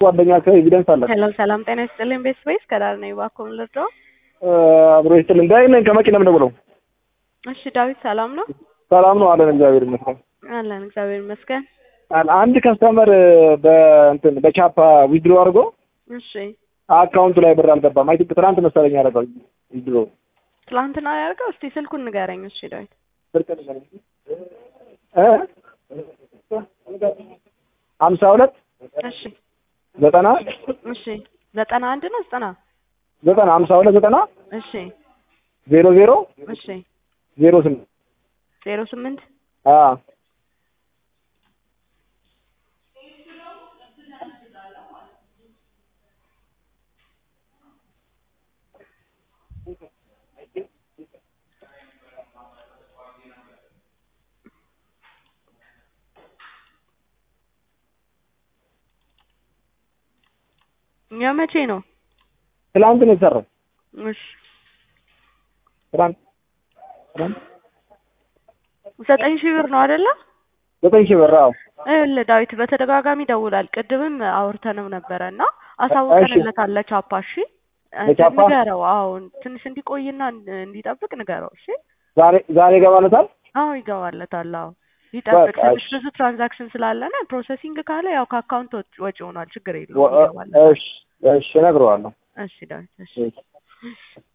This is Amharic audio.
ጓደኛ ኤቪደንስ አለ። ሄሎ ሰላም ጤና ይስጥልኝ። ቤት ስፔስ ከዳር ነኝ። እባክዎን ልርዳው? አብሮ ይስጥልኝ። ዳዊት ነኝ ከመኪና የምደውለው። እሺ ዳዊት ሰላም ነው? ሰላም ነው አለን። እግዚአብሔር ይመስገን አለን እግዚአብሔር ይመስገን። አንድ ከስተመር በእንትን በቻፓ ዊድሮ አድርጎ እሺ አካውንቱ ላይ ብር አልገባም። አይ ቲንክ ትናንት መሰለኝ ያደረገው ዊድሮ ትላንትና ያደርገው። እስቲ ስልኩን ንገረኝ። እሺ ዳዊት ሀምሳ ሁለት እሺ ዘጠና እሺ ዘጠና አንድ ነው ዘጠና ዘጠና ሀምሳ ሁለት ዘጠና እሺ ዜሮ ዜሮ እሺ ዜሮ ስምንት ዜሮ ስምንት አዎ የመቼ ነው? ትላንት ነው የተሰራው። እሺ ትላንት ትላንት ዘጠኝ ሺህ ብር ነው አይደለ? ዘጠኝ ሺህ ብር አዎ። ይኸውልህ ዳዊት በተደጋጋሚ ይደውላል። ቅድምም አውርተንም ነበረ እና አሳውቀንለታል ለቻፓ። እሺ ለቻፓ? ንገረው። አዎ ትንሽ እንዲቆይና እንዲጠብቅ ንገረው። እሺ ዛሬ ዛሬ ይገባለታል። አዎ ይገባለታል። አዎ ይጠብቅ። በቃ ትንሽ እሺ። ብዙ ትራንዛክሽን ስላለነ ፕሮሰሲንግ ካለ ያው ከአካውንት ወጭ- ወጪ ሆኗል። ችግር ወ- የለውም። ይገባለታል። እሺ እሺ እነግረዋለሁ። እሺ ዳዊት እሺ እሺ